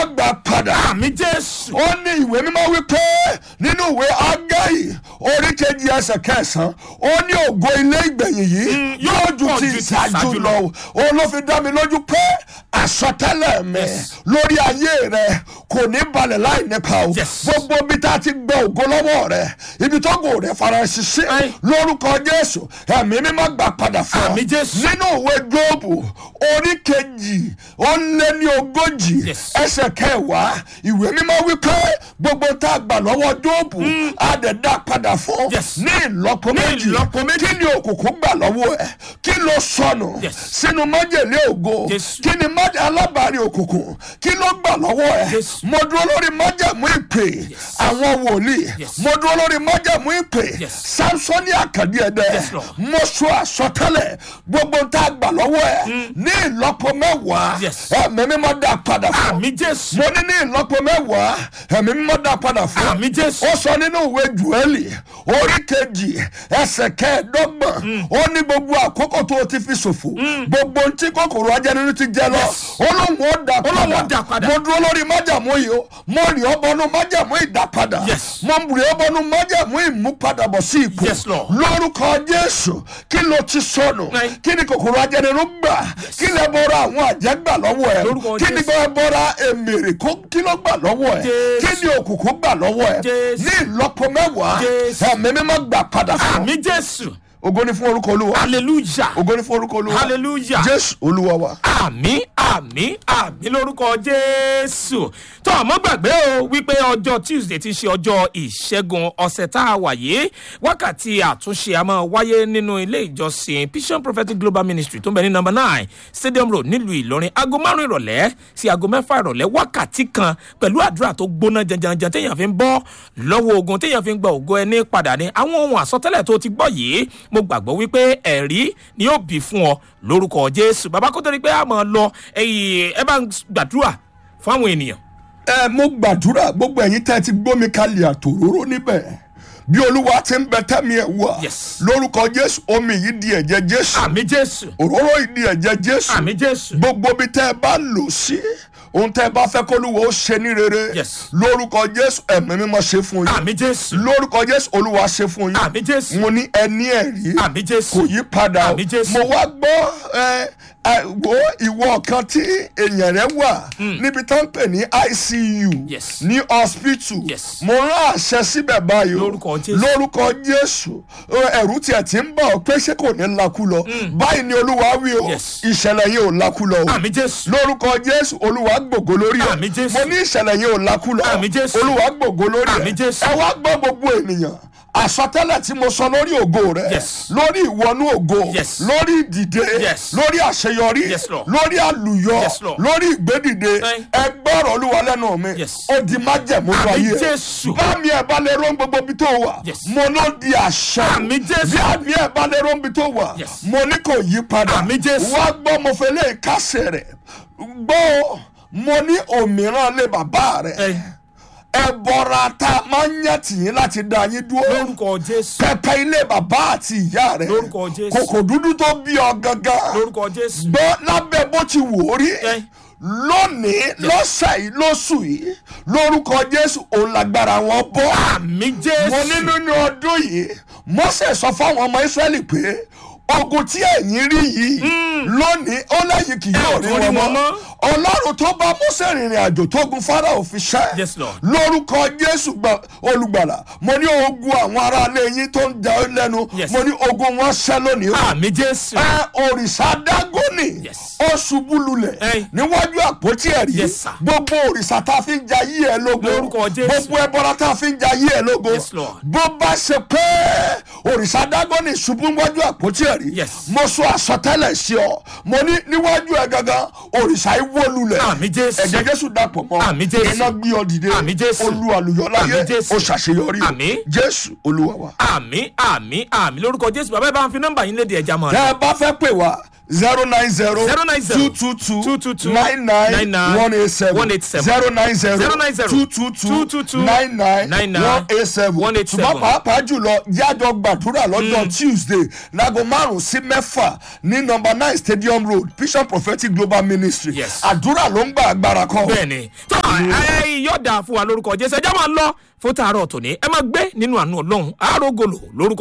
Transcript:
mímọ́ gbà padà àmì jésù. ó ní ìwé mímọ́ wípé nínú ìwé agáyì orí kejì ẹsẹ̀ kẹsàn-án ó ní ògo ilé ìgbẹ̀yìn yìí yóò ju pọ̀ ti ju ti ìṣáájú ìṣáájú lọ ó ló fi dá mi lójú pé àsọtẹ́lẹ̀ mi Yes. lórí ayé rẹ kò ní balẹ̀ láì nípa o Yes. gbogbo ibi tá a ti gba ògo lọ́wọ́ rẹ ibi tó gò rẹ fara ṣiṣẹ́ Aye. lórúkọ jésù ẹ̀mí mímọ́ gbà padà fún ọ Àmín Jésù. nínú ìwé jóòbù orí kejì ó lé ní ogójì Yes. ẹsẹ̀ kẹwàá ìwé mímọ́ wípé gbogbo tá a gbà lọ́wọ́ jóòbù á dẹ̀ dá padà fún Yes. ní ìlọ́po Ní méjì ìlọ́po méjì. kí ni òkùnkùn gbà lọ́wọ́ ẹ̀ kí ló sọnù Yes. sínú májèlé ògo Jésù. kí ni májè alábàárín òkùnkùn kí ló gbà lọ́wọ́ ẹ̀ Jésù. mo dúró lórí májàmú ìpè àwọn wòlíì Yes. mo dúró lórí májàmú ìpè Yes. samsoni àkàdé ẹ̀dẹ́ Yes, Lord. mo sọ àsọtẹ́lẹ̀ gbogbo tá a gbà lọ́wọ́ ẹ̀ ní ìlọ́po mẹ́wàá Yes. ẹ̀mí mímọ́ dá padà fún àmì jésù. mo ní ní ìlọ́po mẹ́wàá ẹ̀mí mímọ́ dá padà fún àmì jésù. ó sọ nínú ìwé jùẹ́lì orí kejì ẹsẹ̀ kẹẹ̀ẹ́dọ́gbọ̀n ó ní gbogbo àkókò tó o ti fi ṣòfò gbogbo ohun tí kòkòrò ajẹnirú ti jẹ lọ Yes. ó lóun ó dà Ó lóun ó dà padà padà. mo dúró lórí májàmú yìí o mo rìn ọ́ bọnú májàmú ìdápadà Yes. mo rìn ọ́ bọnú májàmú ìmúpadàbọ̀ sí ipò Yes, Lord. lórúkọ jésù kí ló ti sọnù Right. kí ni kòkòrò ajẹnirú gbà kí lè bọ́ra àwọn àjẹgbà lọ́wọ́ Lórúkọ ẹ̀ kí ni Jésù. bọ́ra bọ́ra èmèrè kó- kí ló gbà lọ́wọ́ ẹ̀ Jésù. kí ni òkùnkùn gbà lọ́wọ́ ẹ̀ Jésù. ní ìlọ́po mẹ́wàá Jésù. ẹ̀mí mímọ́ gbà padà fún àmì jésù. ògo ni fún orúkọ olúwa hallelujah. ògo ni fún orúkọ olúwa hallelujah. jésù olúwa wa. àmì àmì àmì lórúkọ jésù tó àmọ́ gbàgbé o wípé ọjọ́ tuesday ti ṣe ọjọ́ ìṣẹ́gun ọ̀sẹ̀ tá a wà yìí wákàtí àtúnṣe a máa wáyé nínú ilé ìjọsìn vision prophetic global ministry tó ń bẹ ní number nine stadium road nílùú ìlọrin aago márùn ìrọ̀lẹ́ sí aago mẹ́fà ìrọ̀lẹ́ wákàtí kan pẹ̀lú àdúrà tó gbóná janjanjan téèyàn fi ń bọ́ lọ́wọ́ ogun téèyàn fi ń gba ògo ẹni padà ní àwọn ohun àsọtẹ́lẹ̀ tó ti gbọ́ yìí mo gbàgbọ́ wípé ẹ̀rí ni yóò bí fún ọ lórúkọ jésù bàbá kó tó di pé a máa lọ ẹyìn ẹ bá ń gbàdúrà fún àwọn ènìyàn. ẹ mo gbàdúrà gbogbo ẹ̀yin tẹ́ ẹ ti gbómi kalẹ̀ àtòróró níbẹ̀ bí olúwa ti ń bẹ tẹ́mi ẹ̀ wá Yes. lórúkọ jésù omi yìí di ẹ̀jẹ̀ jésù àmì jésù òróró yìí di ẹ̀jẹ̀ jésù àmì jésù gbogbo bí tẹ́ ẹ bá lò sí ohun tẹ́ ẹ bá fẹ́ kólúwa ó ṣe ní rere Yes. lórúkọ jésù ẹ̀mí mímọ́ ṣe fún yín àmì jésù lórúkọ jésù olúwa ṣe fún yín àmì jésù mo ní ẹni ẹ̀rí àmì jésù kò yí padà o Àmì Jésù. mo wá gbọ́ ẹ ẹ wo ìwọ kan tí èèyàn rẹ wà níbi tó ń pè ní icu Yes. ní hospital Yes. mo rán àṣẹ síbẹ̀ báyìí o Lórúkọ Jésù. lórúkọ jésù Ẹ, ẹ̀rù tiẹ̀ ti ń bọ̀ pé ṣé kò ní lakú lọ báyìí ni olúwa wí o Yes. ìṣẹ̀lẹ̀ yìí ò lakú lọ o àmì jésù lórúkọ jésù olúwa gbògo lórí ẹ Àmì Jésù. mo ní ìṣẹ̀lẹ̀ yìí ò lakú lọ Àmì Jésù. olúwa gbògo lórí ẹ Àmì Jésù. ẹ wá gbọ́ gbogbo ènìyàn àsọtẹ́lẹ̀ tí mo sọ lórí ògo rẹ Yes. lórí ìwọnú ògo Yes. lórí ìdìde Yes. lórí àṣeyọrí Yes, Lord. lórí àlùyọ Yes, Lord. lórí ìgbédìde Aye. ẹ gbọ́rọ̀ olúwa lẹ́nu mi Yes. ó di májẹ̀mú Àmì wáyé Jésù. bá mi ẹ̀ bá lè rán gbogbo ibi tó wà Yes. mo ló di àṣẹ Àmì Jésù. bí àmì ẹ̀ bá lè rán ibi tó wà Yes. mo ní kò yí padà Àmì Jésù. wá gbọ́ mo fẹ́ lè kásẹ̀ rẹ̀ gbọ́ mo ní òmíràn lé bàbá rẹ̀ Ẹ. ẹ bọra tá a máa ń yẹ tìyín láti dá yín dúró lórúkọ jésù pẹpẹ ilé bàbá àti ìyá rẹ Lórúkọ Jésù. kòkò dúdú tó bí ọ gangan lórúkọ jésù gbọ́ lábẹ́ bó ti wò ó rí Ẹ. lónìí lọ́sẹ̀ yìí lóṣù yìí lórúkọ jésù òun lágbára wọn bọ́ àmì mo ní jésù nínú ọdún yìí mọ́sẹ̀ sọ fáwọn ọmọ ìsírẹ́lì pé ogun tí ẹ̀yin rí yìí lónìí ó lẹ́yìn kì yóò rí ò rí wọn wọn mọ́ mọ́. ọlọ́run tó bá mọ́sẹ̀ rìnrìn àjò tó gun fáráò fi ṣẹ́ Yes, Lord. lórúkọ jésù gba- olùgbàlà mo ní ogun àwọn aráalé yín tó ń jà ọ́ lẹ́nu Yes. mo ní ogun wọn ṣẹ́ lónìí o àmì jésù ẹ òrìṣà dágónì Yes. ó ṣubú lulẹ̀ Ẹ. níwájú àpótí ẹ̀rí Yes, sir. gbogbo òrìṣà tá a fi ń ja yí ẹ lógo Lórúkọ Jésù. gbogbo ẹbọra tá a fi ń ja yí ẹ lógo Yes, Lord. bó bá ṣe pé òrìṣà dágónì ṣubú níwájú àpótí ẹ̀rí Yes. mo sọ àsọtẹ́lẹ̀ sí ọ mo ní níwájú ẹ gangan òrìṣà yìí wó lulẹ̀ Àmì Jésù. ẹ̀jẹ̀ jésù dàpọ̀ mọ́ Àmì Jésù. iná gbé ọ dìde Àmì Jésù. olú àlùyọ láyé Àmì Jésù. ó ṣàṣeyọrí o. Àmì. jésù olúwa wa. àmì àmì àmì lórúkọ jésù bàbá ẹ bá ń fi nọmba yín léde ẹja mọ tẹ́ ẹ bá fẹ́ pè wá zero nine zero Zero nine zero two two two two two two nine nine nine nine one eight seven one eight seven zero nine zero Zero nine zero two two two two two two nine nine nine nine one eight seven one eight ṣùgbọ́n seven. pàápàá jùlọ yájọ gbàdúrà lọ́jọ́ tuesday láago márùn-ún sí mẹ́fà ní number nine stadium road vision prophetic global ministry Yes. àdúrà ló ń gba agbára kan. bẹ́ẹ̀ni tó ẹ yọ̀dà fún wa lórúkọ jésù ẹjọ́ máa lọ fún tààrọ̀ tòní ẹ máa gbé nínú àánú ọlọ́run àárògolo lórúkọ